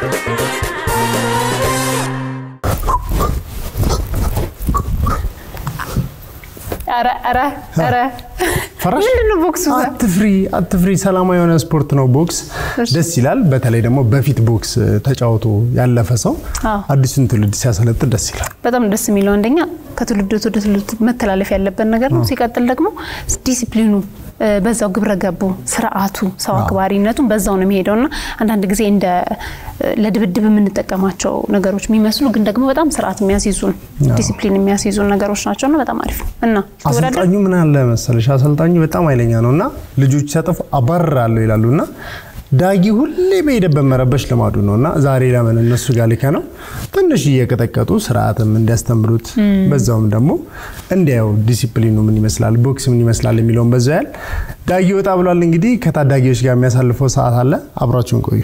ኧረ ኧረ ኧረ ፈራሽ? ምንድን ነው ቦክሱ? አትፍሪ አትፍሪ። ሰላማዊ የሆነ ስፖርት ነው ቦክስ። እሺ። ደስ ይላል። በተለይ ደግሞ በፊት ቦክስ ተጫውቶ ያለፈ ሰው አዎ። አዲሱን ትውልድ ሲያሰለጥን ደስ ይላል። በጣም ደስ የሚለው አንደኛ ከትውልድ ወደ ትውልድ መተላለፍ ያለበት ነገር ነው። ሲቀጥል ደግሞ ዲሲፕሊኑ እ፣ በዛው ግብረ ገቡ ስርዓቱ፣ ሰው አክባሪነቱን በዛው ነው የሚሄደው እና አንዳንድ ጊዜ እንደ እ፣ ለድብድብ የምንጠቀማቸው ነገሮች የሚመስሉ ግን ደግሞ በጣም ስርዓት የሚያስይዙን ዲሲፕሊን የሚያስይዙን ነገሮች ናቸው እና በጣም አሪፍ ነው እና ተወዳደር አሰልጣኙ ምን አለ መሰለሽ፣ አሰልጣኙ በጣም ኃይለኛ ነው እና ልጆች ሲያጠፉ አባርራለሁ ይላሉ እና ዳጊ ሁሌ በሄደበት መረበሽ ልማዱ ነው እና ዛሬ ለምን እነሱ ጋር ልከ ነው ትንሽ እየቀጠቀጡ ስርዓትም እንዲያስተምሩት በዛውም ደግሞ እንዲያው ዲሲፕሊኑ ምን ይመስላል፣ ቦክስ ምን ይመስላል የሚለውን በዛ ያህል ዳጊ ወጣ ብሏል። እንግዲህ ከታዳጊዎች ጋር የሚያሳልፈው ሰዓት አለ። አብራችሁን ቆዩ።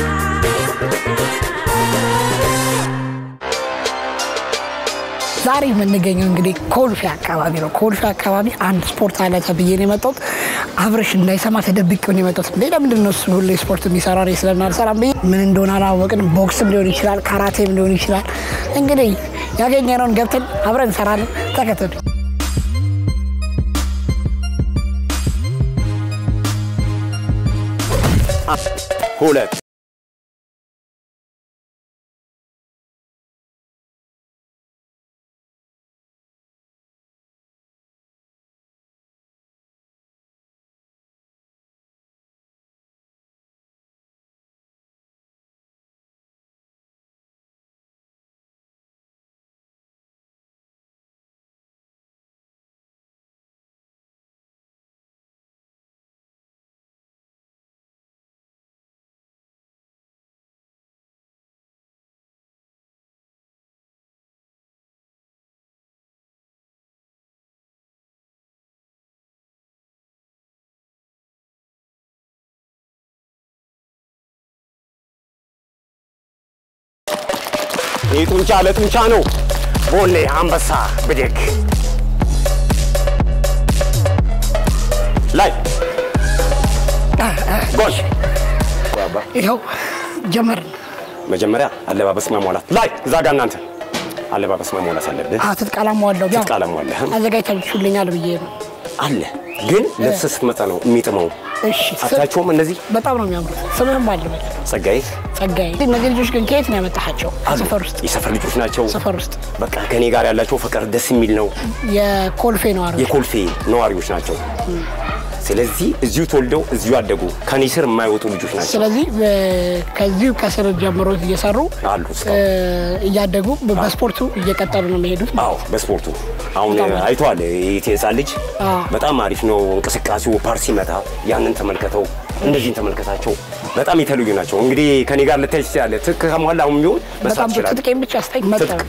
ዛሬ የምንገኘው እንግዲህ ኮልፌ አካባቢ ነው። ኮልፌ አካባቢ አንድ ስፖርት አለ ተብዬ ነው የመጣሁት። አብረሽ እንዳይሰማ ተደብቄው ነው የመጣሁት። እንዴ ለምንድን ነው እሱ ሁሌ ስፖርት የሚሰራ እኔ ስለማልሰራም ብዬ ምን እንደሆነ አላወቅንም። ቦክስም ሊሆን ይችላል፣ ካራቴም ሊሆን ይችላል። እንግዲህ ያገኘነውን ገብተን አብረን እንሰራለን። ተከተሉ። ሁለት ይህ ጡንቻ ለጡንቻ ነው። ቦሌ አንበሳ ብድግ ላይ ጎሽ ይኸው ጀመርን። መጀመሪያ አለባበስ መሟላት ላይ እዛ ጋር እናንተ አለባበስ መሟላት አለብህ። አዎ፣ ትጥቅ አላሟዋለሁ። ያው ትጥቅ አላሟላህም። አዘጋጅታችሁልኛል ብዬ ነው። አለ ግን ልብስ ስትመጣ ነው የሚጥመው። እሺ ስም- አታቸውም እነዚህ በጣም ነው የሚያምሩት። ስምህም አለ በል ጸጋዬ ጸጋዬ። እነዚህ ልጆች ግን ከየት ነው ያመጣሃቸው? አሉ። ሰፈር ውስጥ የሰፈር ልጆች ናቸው። ሰፈር ውስጥ በቃ ከኔ ጋር ያላቸው ፍቅር ደስ የሚል ነው። የኮልፌ ነዋሪዎች የኮልፌ ነዋሪዎች ናቸው። ስለዚህ እዚሁ ተወልደው እዚሁ ያደጉ ከኔ ስር የማይወጡ ልጆች ናቸው ስለዚህ በ- ከዚሁ ከስር ጀምሮ እየሰሩ አሉ እ፣ እስካሁን። እያደጉ በ- በስፖርቱ እየቀጠሉ ነው የሚሄዱት። አዎ በስፖርቱ አሁን በጣም አሪፍ። አይተዋል። ይህ ህፃን ልጅ አዎ። በጣም አሪፍ ነው እንቅስቃሴው። ፓር ሲመታ ያንን ተመልከተው፣ እንደዚህን ተመልከታቸው። በጣም የተለዩ ናቸው። እንግዲህ ከኔ ጋር ልታይ ትችላለህ። ትክ ከሟላ አሁን ቢሆን መስራት በጣም ይችላል። ትጥቄም ብቻ ስታይ መጣ ትጥቅ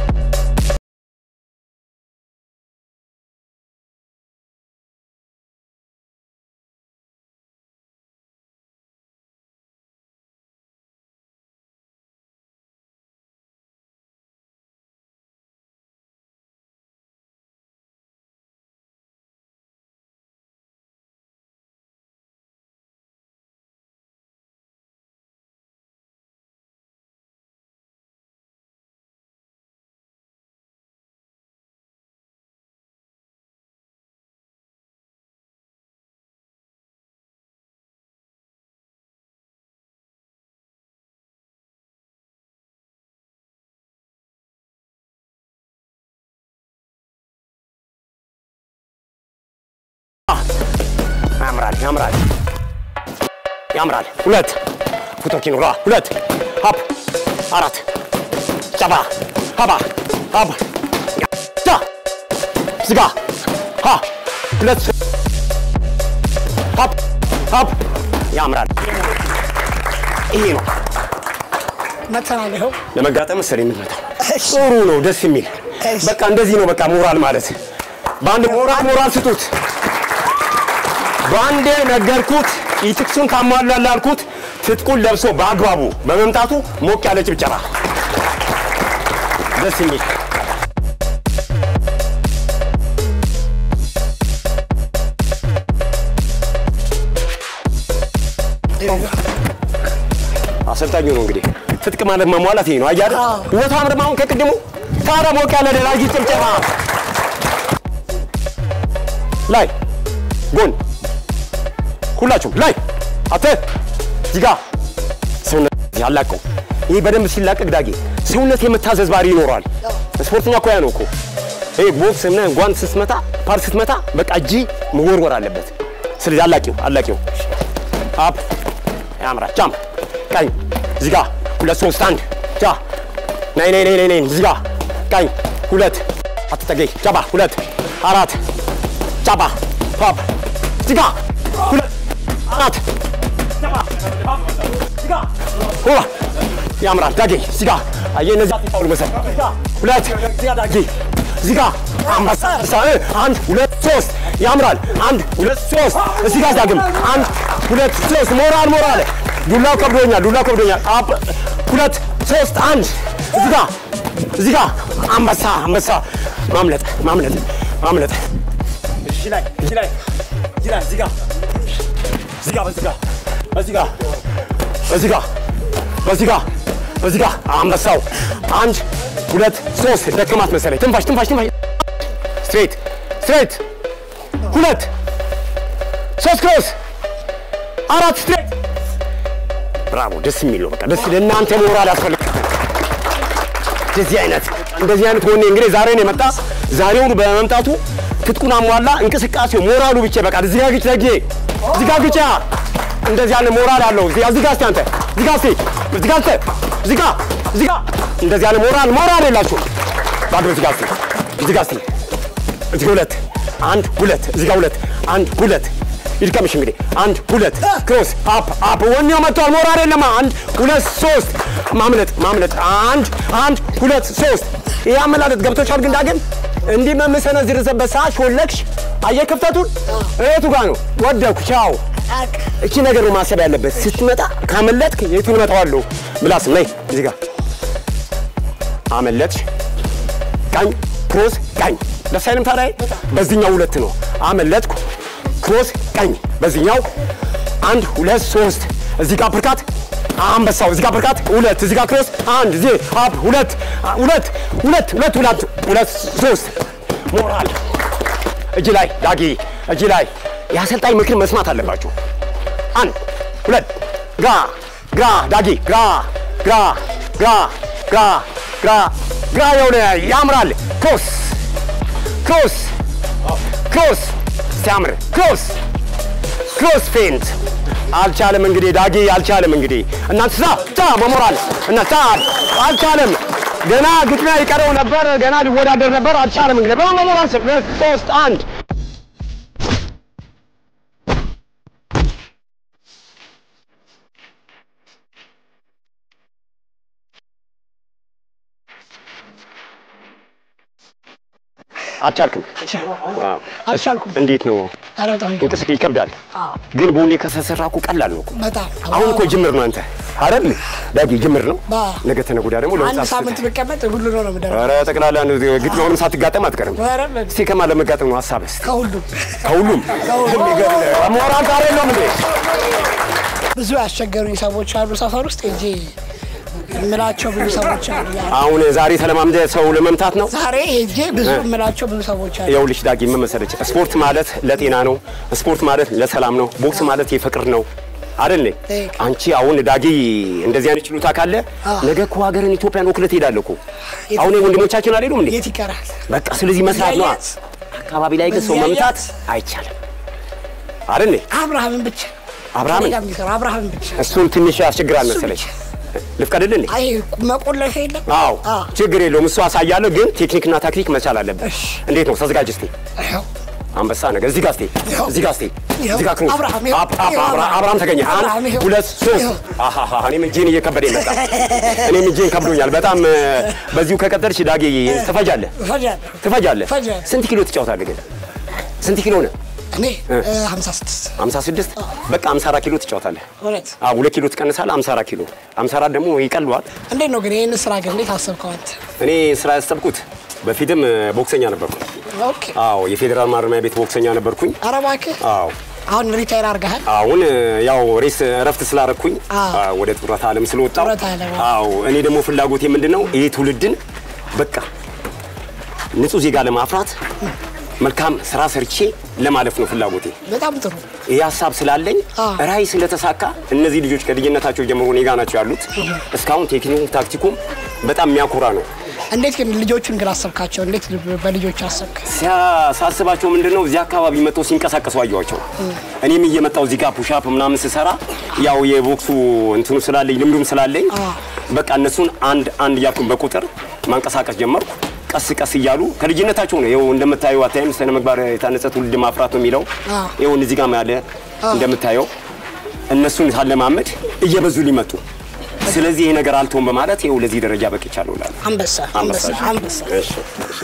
ያምራል፣ ያምራል፣ ያምራል። ሁለት ፉቶኪኖ ራ ሁለት ሀፕ አራት ጨባ ሀባ ሀብ ዳ ዝጋ ሀ ሁለት ሀፕ ሀፕ ያምራል። ይሄ ነው መተናል። ይኸው ለመጋጠም መሰለኝ የምትመታው። እሺ። ጥሩ ነው፣ ደስ የሚል እሺ። በቃ እንደዚህ ነው። በቃ ሞራል ማለት በአንድ ሞራል ሞራል ስጡት። በአንዴ ነገርኩት። ኢትክሱን ካሟላል አልኩት። ትጥቁን ለብሶ በአግባቡ በመምጣቱ ሞቅ ያለ ጭብጨባ ደስ የሚል አሰልጣኙ ነው እንግዲህ ትጥቅ ማለት መሟላት ይሄ ነው። አያለ ወፍራም ደግሞ አሁን ከቅድሙ ታዲያ ሞቅ ያለ ደራጊ ጭብጨባ ላይ ጎን ሁላችሁም ላይ አተ ዚጋ ሰውነት ያላቀው ይህ በደንብ ሲላቀቅ ዳጌ ሰውነት የመታዘዝ ባህሪ ይኖረዋል። ስፖርተኛ እኮ ያ ነው እኮ ይሄ ቦክስ እና ጓንት ስትመታ ፓር ስትመታ በቃ እጅ መወርወር አለበት። ስለዚህ አላቂው አላቂው አፕ ያምራ ጃም ቀኝ ዚጋ ሁለት ሶስት አንድ ጃ ናይ ናይ ናይ ናይ ዚጋ ቀኝ ሁለት አትጠገይ ጃባ ሁለት አራት ጃባ ፓፕ ዚጋ ሁለት አራት ጃባ ፓፕ ዚጋ ሁዋ ያምራል ዳጌ ዚጋ አየ እነዚህ አጥፋው መሰል ሁለት ዚጋ ዳጌ ዚጋ አንበሳ አንድ ሁለት ሶስት ያምራል አንድ ሁለት ሶስት እዚህ ጋር ዳግም አንድ ሁለት ሶስት ሞራል ሞራል ዱላው ከብዶኛል ዱላው ከብዶኛል አፕ ሁለት ሶስት አንድ እዚህ ጋር እዚህ ጋር አንበሳ አንበሳ ማምለጥ ማምለጥ ማምለጥ እዚህ ላይ እዚህ ላይ እዚህ ላይ እዚህ ጋር እዚህ ጋር በዚህ ጋር በዚህ ጋር በዚህ ጋር በዚህ ጋር በዚህ ጋር አንበሳው አንድ ሁለት ሶስት ደከማት መሰለኝ ትንፋሽ ትንፋሽ ትንፋሽ ስትሬት ስትሬት ሁለት ሶስት ክሮስ አራት ስትሬት ብራቮ ደስ የሚለው በቃ ደስ ለእናንተ ሞራል ያስፈልጋል እንደዚህ አይነት እንደዚህ አይነት ወኔ እንግዲህ ዛሬ ነው የመጣ ዛሬውኑ በመምጣቱ ትጥቁን አሟላ እንቅስቃሴው ሞራሉ ብቻ በቃ እዚህ ጋር ግጭ ለጌ እዚህ ጋር ግጫ እንደዚህ ያለ ሞራል አለው እዚህ እዚህ ጋር እስቲ አንተ እዚህ ጋር እስቲ እዚህ ጋር አንተ እዚህ ጋር እዚህ ጋር እንደዚህ ያለ ሞራል ሞራል የላችሁም ባዶ እዚህ ጋር እስቲ እዚህ ጋር እስቲ እዚህ ሁለት አንድ ሁለት እዚህ ጋር ሁለት አንድ ሁለት ይድቀምሽ እንግዲህ አንድ ሁለት ክሮስ አፕ አፕ ወኔው መጥቷል። ሞራል የለማ አንድ ሁለት ሶስት ማምለጥ ማምለጥ አንድ አንድ ሁለት ሶስት ይህ አመላለጥ ገብቶሻል። ግን ዳግም እንዲህ በምሰነዝርበት ሰዓት ሾለክሽ አየህ ክፍተቱን እቱ ጋር ነው ወደኩ ቻው። እቺ ነገር ነው ማሰብ ያለበት። ስትመጣ ካመለጥክ የቱን እመጣዋለሁ ምላስ ነይ እዚህ ጋር አመለጥሽ ቀኝ ክሮስ ቀኝ ደስ አይልም ታዲያ በዚህኛው ሁለት ነው አመለጥኩ ክሮስ ቀኝ በዚህኛው አንድ ሁለት ሶስት እዚህ ጋር ብርካት አንበሳው እዚህ ጋር ብርካት ሁለት እዚህ ጋር ክሮስ አንድ እዚህ አፕ ሁለት ሁለት ሁለት ሁለት ሁለት ሁለት ሶስት ሞራል እጅ ላይ ዳጊ እጅ ላይ የአሰልጣኝ ምክር መስማት አለባችሁ። አንድ ሁለት ግራ ግራ ዳጊ ግራ ግራ ግራ ግራ ግራ ግራ የሆነ ያምራል ክሮስ ክሮስ ክሮስ ሲያምር ክሮስ ክሮስ ፌንት አልቻለም። እንግዲህ ዳጊ አልቻለም። እንግዲህ እናንተ ሳ ሳ በሞራል እና ሳ አልቻለም። ገና ግጥሚያ ይቀረው ነበር። ገና ሊወዳደር ነበር። አልቻለም። እንግዲህ በሞራል ሶስት አንድ አልቻልክም። አልቻልኩም። እንዴት ነው ኧረ በጣም ይገርም። እንቅስቃሴ ይከብዳል፣ ግን በሁሌ ከሰሰራ እኮ ቀላል ነው እኮ። በጣም አሁን እኮ ጅምር ነው አንተ አይደል ዳጊ? ጅምር ነው። ባ ነገ ተነገ ወዲያ ደግሞ አንድ ለወጣት ሳምንት ብቀመጥ ሁሉ ነው ነው የምደርሰው። ኧረ ጠቅላላ ነው ግጥሚያውንም ሳትጋጠም አትቀርም። ኧረ በ- እስኪ ከማን ለመጋጠም ነው ሀሳብህ? እስኪ ከሁሉም ከሁሉም ሞራል ጋር የለውም እንዴ? ብዙ ያስቸገሩኝ ሰዎች አሉ ሰፈር ውስጥ እንጂ የምላቸው ብዙ ሰዎች አሉ። ያ- አሁን ዛሬ ተለማምደ ሰው ለመምታት ነው። ዛሬ ሄጄ ብዙ የምላቸው ብዙ ሰዎች አሉ። ይኸውልሽ ዳጊ ምን መሰለች፣ ስፖርት ማለት ለጤና ነው። ስፖርት ማለት ለሰላም ነው። ቦክስ ማለት የፍቅር ነው አይደል? ትክክል። አንቺ አሁን ዳጊ እንደዚህ አይነት ችሎታ ካለ ነገ እኮ ሀገርን ኢትዮጵያን ወክለህ ትሄዳለህ እኮ። አሁን ወንድሞቻችን አልሄዱም እንዴ? የት ይቀራል? በቃ ስለዚህ መስራት ነው። መለያየት። አካባቢ ላይ ግን ሰው መምታት አይቻልም አይደል? አብርሃምን ብቻ አብርሃምን? ከእኔ ጋር የሚሰራ አብርሃምን ብቻ እሱን ትንሽ ያስቸግራል እሱ መሰለኝ። ብቻ። ልፍቀድልህ እንዴ? አይ መቆለፍ የለም። አዎ አዎ። ችግር የለውም። እሱ አሳያለሁ፣ ግን ቴክኒክና ታክቲክ መቻል አለበት። እሺ። እንዴት ነው? ተዘጋጅ እስቲ። ይኸው አንበሳ ነገር እዚህ ጋር እስቲ ይኸው። እዚህ ጋር እስቲ ይኸው። እዚህ ጋር ክሮስ አብርሃም ይኸው። አፕ አፕ ይኸው አብርሃም አብርሃም። አብርሃም ተገኘ። አንድ አብርሃም ይኸው። ሁለት ሶስት ይኸው። አሃሃ እኔም እጄን እየከበደ ይመጣ እኔም እጄን ከብዶኛል በጣም እ፣ በዚሁ ከቀጠልሽ ዳጌ ትፈጃለህ እፈጃለሁ። ትፈጃለህ። እፈጃለሁ። ስንት ኪሎ ትጫወታለህ ግን? ስንት ኪሎ ነህ? እኔ ሀምሳ ስድስት 56 በቃ 54 ኪሎ ትጫወታለህ። እውነት አዎ ሁለት ኪሎ ትቀንሳለህ። 54 ኪሎ 54 ደግሞ ይቀልዋል። እንዴት ነው ግን ይህን ስራ ግን እንዴት አሰብከው አንተ? እኔ ስራ ያሰብኩት በፊትም እ፣ ቦክሰኛ ነበርኩ። ኦኬ አዎ የፌዴራል ማረሚያ ቤት ቦክሰኛ ነበርኩኝ። ኧረ እባክህ አዎ አሁን ሪታይር አድርገሃል። አሁን ያው ሬስ እረፍት ስላረኩኝ አዎ። አ፣ ወደ ጡረታ ዓለም ስለወጣው ጡረታ ዓለም፣ አዎ እኔ ደግሞ ፍላጎቴ ምንድነው ይሄ ትውልድን በቃ ንጹህ ዜጋ ለማፍራት መልካም ስራ ሰርቼ ለማለፍ ነው ፍላጎቴ። በጣም ጥሩ። ይህ ሀሳብ ስላለኝ አዎ። ራዕይ ስለተሳካ እነዚህ ልጆች ከልጅነታቸው ጀምሮ እኔ ጋ ናቸው ያሉት። እስካሁን ቴክኒኩም ታክቲኩም በጣም የሚያኮራ ነው። እንዴት ግን ልጆቹን ግን አሰብካቸው? እንዴት በልጆች አሰብክ? ሲያ- ሳስባቸው ምንድነው እዚህ አካባቢ መጥተው ሲንቀሳቀሱ አየኋቸው። እኔም እየመጣው እዚህ ጋር ፑሻፕ ምናምን ስሰራ ያው የቦክሱ እንትኑ ስላለኝ ልምዱም ስላለኝ በቃ እነሱን አንድ አንድ እያልኩኝ በቁጥር ማንቀሳቀስ ጀመርኩ። ቀስ ቀስ እያሉ ከልጅነታቸው ነው። ይኸው እንደምታየው አታይም ስነ ምግባር የታነጸ ትውልድ ማፍራት ነው የሚለው አዎ። ይኸው እዚህ ጋር ያለ እንደምታየው እነሱን ሳለማመድ እየበዙ ሊመጡ ስለዚህ ይሄ ነገር አልተውም በማለት ይኸው ለዚህ ደረጃ በቅቻለሁ እላለሁ። አንበሳ አንበሳ አንበሳ። እሺ፣ እሺ።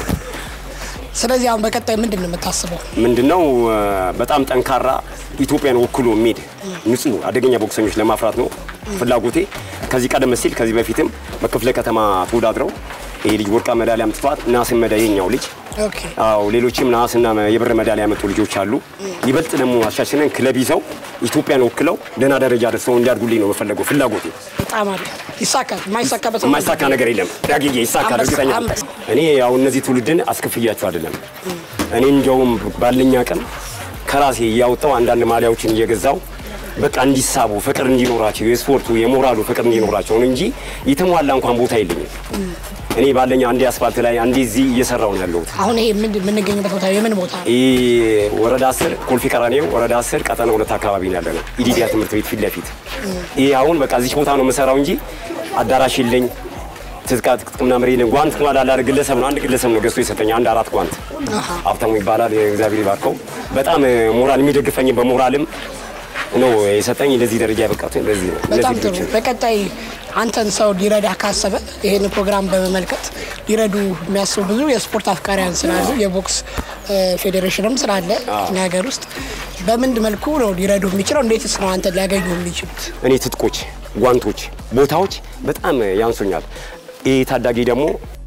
ስለዚህ አሁን በቀጣይ ምንድን ነው የምታስበው? ምንድነው እ፣ በጣም ጠንካራ ኢትዮጵያን ወክሎ የሚሄድ ንጹህ አደገኛ ቦክሰኞች ለማፍራት ነው ፍላጎቴ። ከዚህ ቀደም ሲል ከዚህ በፊትም በክፍለ ከተማ ተወዳድረው ይሄ ልጅ ወርቃ ሜዳሊያ አምጥቷል። ናስን መዳ የኛው ልጅ ኦኬ አዎ ሌሎችም ነሐስና የብር ሜዳሊያ ያመጡ ልጆች አሉ። ይበልጥ ደግሞ አሻሽለን ክለብ ይዘው ኢትዮጵያን ወክለው ደህና ደረጃ ደርሰው እንዲያድጉልኝ ነው የምፈለገው ፍላጎቴ። በጣም አሪፍ ይሳካል። የማይሳካበት የማይሳካ ነገር የለም። ዳግዬ ይሳካል፣ አንበሳ፣ እርግጠኛ ነኝ። አንበሳ። እኔ ያው እነዚህ ትውልድን አስከፍያቸው አይደለም። እኔ እንዲያውም ባለኝ አቅም ከራሴ እያወጣው አንዳንድ ማሊያዎችን እየገዛው በቃ እንዲሳቡ ፍቅር እንዲኖራቸው የስፖርቱ የሞራሉ ፍቅር እንዲኖራቸው ነው እንጂ የተሟላ እንኳን ቦታ የለኝም። እኔ ባለኝ አንዴ አስፋልት ላይ አንዴ እዚህ እየሰራው ነው ያለሁት። አሁን ይሄ ምንድን- የምንገኝበት ቦታ የምን ቦታ ነው? ይህ ወረዳ አስር ኮልፌ ቀራኔው ወረዳ አስር ቀጠና ሁለት አካባቢ ነው ያለ ነው። ኢዲዲያ ትምህርት ቤት ፊት ለፊት ይህ አሁን በቃ እዚህ ቦታ ነው የምሰራው እንጂ አዳራሽ የለኝ። ትጥቃ ጥቅምና መሪ የለኝ። ጓንት እንኳን ላለ ግለሰብ ነው አንድ ግለሰብ ነው ገዝቶ የሰጠኝ አንድ አራት ጓንት ሀብታሙ ይባላል። እግዚአብሔር ይባርከው። በጣም ሞራል የሚደግፈኝ በሞራልም ነው የሰጠኝ። ለዚህ ደረጃ ያበቃት ለዚህ ነው። በጣም እነዚህ ጥሩ። ልጆችን በቀጣይ አንተን ሰው ሊረዳ ካሰበ ይህን ፕሮግራም በመመልከት ሊረዱ የሚያስቡ ብዙ የስፖርት አፍቃሪያን ስላሉ የቦክስ እ፣ ፌዴሬሽንም ስላለ እኛ ሀገር ውስጥ በምን መልኩ ነው ሊረዱ የሚችለው? እንዴትስ ነው አንተን ሊያገኙ የሚችሉት? እኔ ትጥቆች፣ ጓንቶች፣ ቦታዎች በጣም ያንሱኛል። ይህ ታዳጊ ደግሞ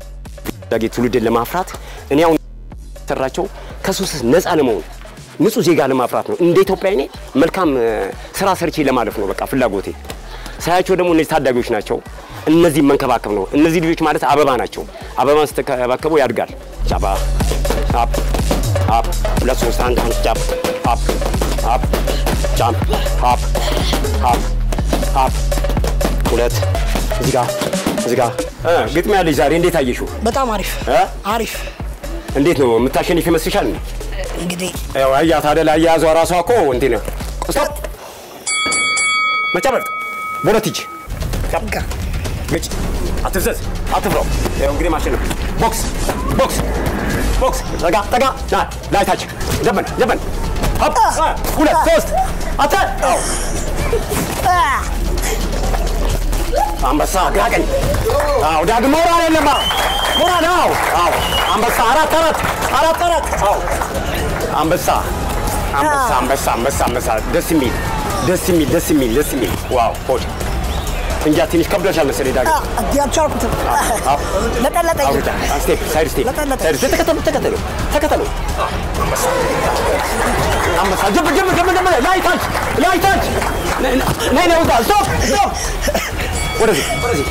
ታዳጊ ትውልድን ለማፍራት እኔ አሁን ሰራቸው ከሱስ ነፃ ለመሆን ንጹህ ዜጋ ለማፍራት ነው። እንደ ኢትዮጵያ እኔ መልካም እ፣ ስራ ሰርቼ ለማለፍ ነው በቃ ፍላጎቴ። ሳያቸው ደግሞ እነዚህ ታዳጊዎች ናቸው። እነዚህ መንከባከብ ነው። እነዚህ ልጆች ማለት አበባ ናቸው። አበባን ስትከባከበው ያድጋል። ጫባ አፕ አፕ ሁለት ሶስት አንድ አንድ ጫፕ አፕ አፕ ጫም አፕ አፕ አፕ ሁለት እዚህ ጋር እዚህ ጋር እ ግጥሚያ ልጅ ዛሬ እንዴት አየሽው? በጣም አሪፍ እ? አሪፍ። እንዴት ነው የምታሸንፍ ይመስልሻል? እንግዲህ ያው አያት አይደል? አያያዟ ራሷ እኮ እንትን ነው። ስቶፕ መጨበጥ በሁለት እጅ ጨብ ጋ ግጭ አትዘዝ፣ አትፍረው። ያው እንግዲህ ማሸነፍ ቦክስ ቦክስ ቦክስ ጠጋ ጠጋ ና ላይ ታች ዘበን ዘበን ሆፕ አ፣ ሁለት ሶስት አተ አው አንበሳ ግራ ቀኝ አው ዳግም ሞራል የለማ ሞራል አው አው አንበሳ አራት አራት አራት አራት አው አንበሳ አንበሳ አንበሳ አንበሳ አንበሳ ደስ የሚል ደስ የሚል ደስ የሚል ደስ የሚል ዋው ሆድ እንጃ ትንሽ ከብዶሻል መሰለኝ ዳግም አልቻልኩትም። ለጠለጠኝ። አውርዳ ስቴፕ ሳይድ ስቴፕ ለጠለጠ። ሳይድ ስቴፕ ተከተሉ ተከተሉ ተከተሉ አንበሳ ጀብ ጀብ ጀብ ጀብ ላይ ታች ላይ ታች ነይ ነይ ነይ ውጣ ስቶፕ ስቶፕ ወደዚህ ወደዚህ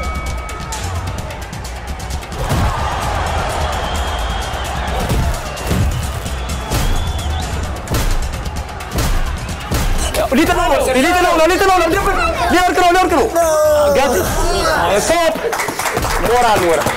ሊጥለው ነው ሊጥለው ነው ሊጥለው ነው ሊወርቅ ነው ሊወርቅ ነው ገዝ ስቶፕ ሞራል ሞራል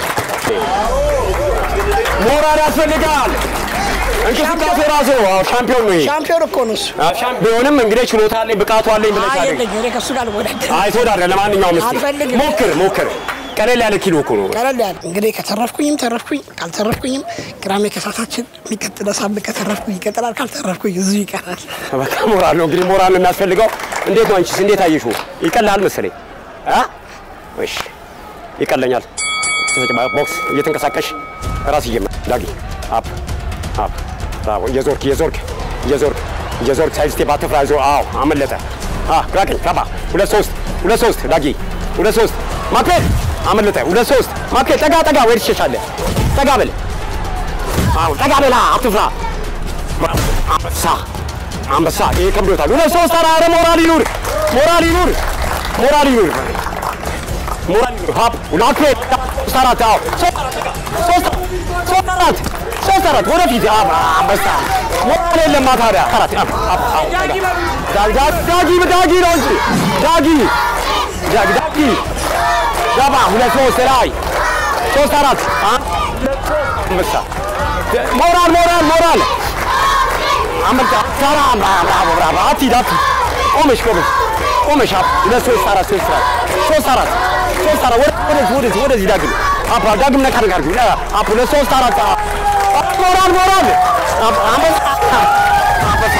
ሞራል ያስፈልጋል። እንቅስቃሴ ራሱ አዎ፣ ሻምፒዮን ነው ይሄ። ሻምፒዮን እኮ ነው እሱ። አዎ፣ ሻምፒዮን ቢሆንም እንግዲህ ችሎታ አለኝ ብቃቱ አለኝ ብለሽ አይ አይደል? የለኝም፣ እኔ ከእሱ ጋር ልወዳደር አይ ተወዳድረህ ለማንኛውም እስኪ አልፈልግም። ሞክር ሞክር። ቀለል ያለ ኪሎ እኮ ነው። ቀለል ያለ እንግዲህ ከተረፍኩኝም ተረፍኩኝ፣ ካልተረፍኩኝም ቅዳሜ ከሳታችን የሚቀጥለው ሳምንት ከተረፍኩኝ ይቀጥላል፣ ካልተረፍኩኝ እዚሁ ይቀራል። በቃ ሞራል ነው እንግዲህ ሞራል ነው የሚያስፈልገው። እንዴት ነው አንቺስ እንዴት አየሽው? ይቀላል መሰለኝ አ እሺ ይቀለኛል። ተጨባ ቦክስ እየተንቀሳቀሽ ራስ ይጀምር ዳጊ አፕ አፕ ብራቮ እየዞርክ እየዞርክ እየዞርክ እየዞርክ ሳይድ ስቴፕ አትፍራ። ይዞ አዎ አመለጠ። አ ግራ ቀኝ ገባ። ሁለት ሶስት ሁለት ሶስት ዳጊ ሁለት ሶስት ማኬት አመለጠ። ሁለት ሶስት ማኬት ጠጋ ጠጋ ወይ ትሸሻለህ። ጠጋ በል አዎ ጠጋ በላ አትፍራ። ብራቮ አንበሳ አንበሳ ይሄ ከብዶታል። ሁለት ሶስት አራት ኧረ ሞራል ይኑር ሞራል ይኑር ሞራል ይኑር ሞራል ይኑር ሀብ ሁለት ሶስት አራት አዎ ሶስት ሶስት አራት ሶስት አራት ወደፊት አብ አንበሳ ሞራል የለማ ታዲያ አራት አብ አብ አብ ዳጊ ዳጊ ዳጊ ነው እንጂ ዳጊ ዳጊ ዳጊ ገባ ሁለት ሶስት ላይ ሶስት አራት አንበሳ ሞራል ሞራል ሞራል አንበሳ ሰራ ብራቮ ብራቮ አትሂድ አትሂድ ቆመሽ ቆመሽ ቆመሽ አብ ሁለት ሶስት አራት ሶስት አራት ሶስት አራት ሶስት አራት ወደዚህ ወደዚህ ወደዚህ ዳግም አፕ ዳግም ነካ ነካ አድርጊው አፕ ሁለት ሶስት አራት ሞራል ሞራል አንበሳ አንበሳ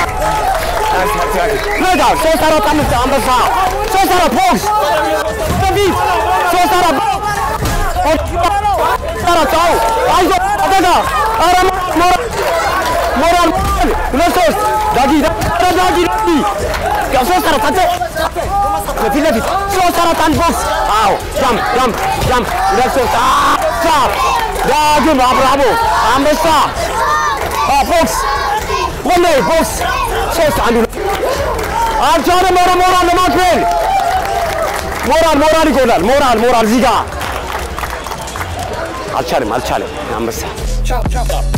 ነጋ ሶስት አራት አምስት አንበሳ ሶስት አራት ቦክስ በፊት ሶስት አራት አራት አዎ አይዞ አደጋ ኧረ ሞራል ሞራል ሁለት ሶስት ዳጊ ዳጊ ዳጊ ያው ሶስት አራት አንተ ፊት ለፊት ሶስት አራት አንድ ቦክስ አዎ ጃምፕ ጃምፕ ጃምፕ ሁለት ሶስት አንበሳ ዳግም አብራቦ አንበሳ ቦክስ ወላሂ ቦክስ ሶስት አንድ ሁለት አልቻለም። ኧረ ሞራል ለማክፈል ሞራል ሞራል ይጎላል። ሞራል ሞራል እዚህ ጋር አልቻለም አልቻለም አንበሳ